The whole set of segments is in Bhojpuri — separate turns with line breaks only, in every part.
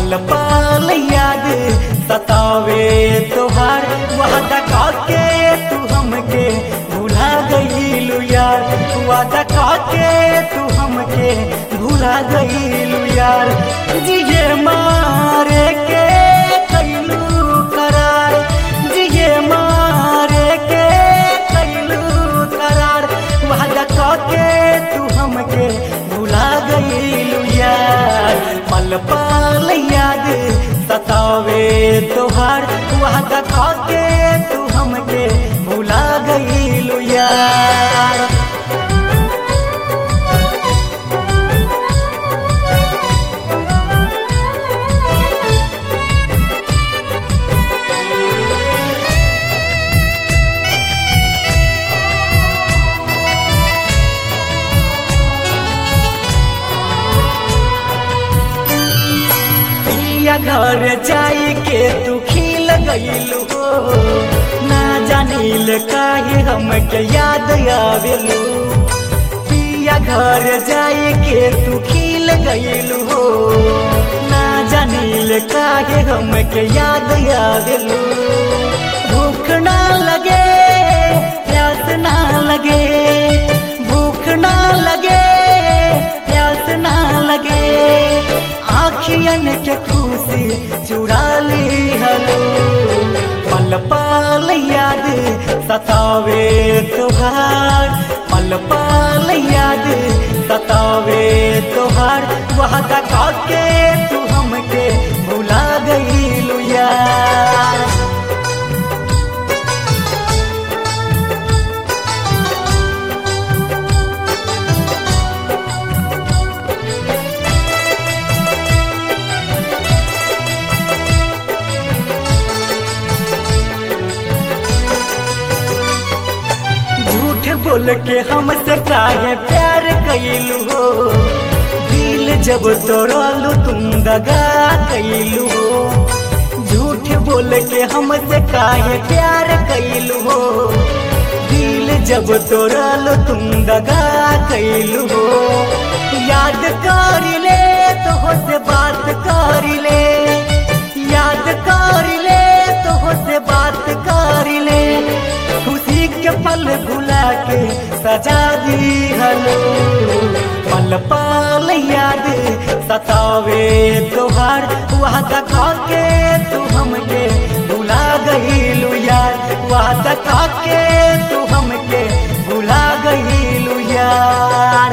पल पल याद सतावे तोहार वादा काके तू हमके भुला गईलू यार वादा काके तू हमके भुला गईलू यार जिए मारे के कैलू करार जिए मारे के कैलू करार वादा काके तू हमके भुला गईलू यार पल पल याद सतावे तोहार वादा काके तू हमके भुला गईलू यार पिया घर जाई के तू खिल गईलू हो ना जानिल काहे हमके याद आवेलू पिया घर जाई के तू खिल गईलू हो ना जानिल काहे हमके याद आवेलू भूख ना लगे प्यास ना लगे भूख ना लगे प्यास ना लगे आखियन के खुशी चुरा ली हलो पल पल याद सतावे तोहार पल पल याद सतावे तोहार वादा काके तू हमके भुला गईलू यार झूठ बोल के हमसे काहे प्यार कैलू हो दिल जब तोड़लू तुम दगा कैलू हो झूठ बोल के हमसे काहे प्यार कैलू हो दिल जब तोड़लू तुम दगा कैलू हो याद कर ले तो से बात कर ले याद कर ले तो से बात कर ले खुशी के पल भुला के सजा दी हलो पल पल याद सतावे तोहार वादा खाके तू हमके भुला गईलू यार वादा खाके तू हमके भुला गईलू यार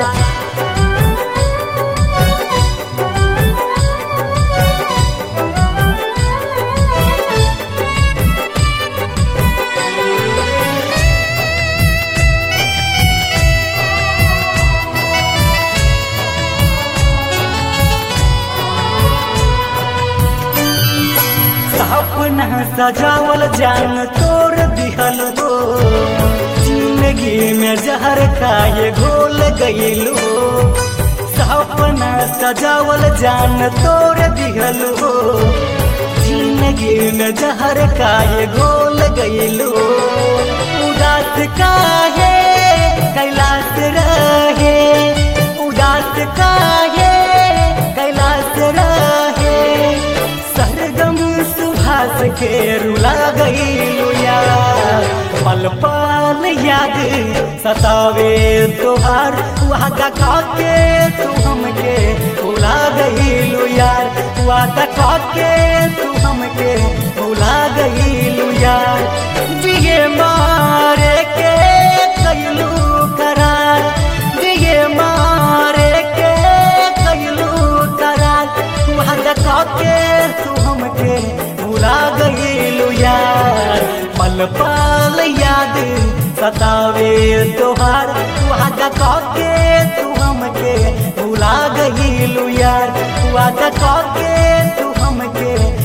सपना सजावल जान तोड़ दिहल हो जिंदगी में जहर खाए घोल गईल हो सपना सजावल जान तोड़ दिहल हो जिंदगी में जहर खाए घोल गईल हो उदास काहे कैलाश रहे उदास काहे कैलाश रहे सरगम सुभाष के रुला गईलू यार पल पल याद सतावे तोहार वादा काके तू हमके भुला गईलू यार वादा काके तू हमके भुला गईलू यार जिए मारे के कैलू करार जिए मारे के कैलू करार वादा काके तू हमके भुला गईलू यार पल पल याद सतावे तोहार वादा काके तू हमके भुला गईलू यार वादा काके तू हमके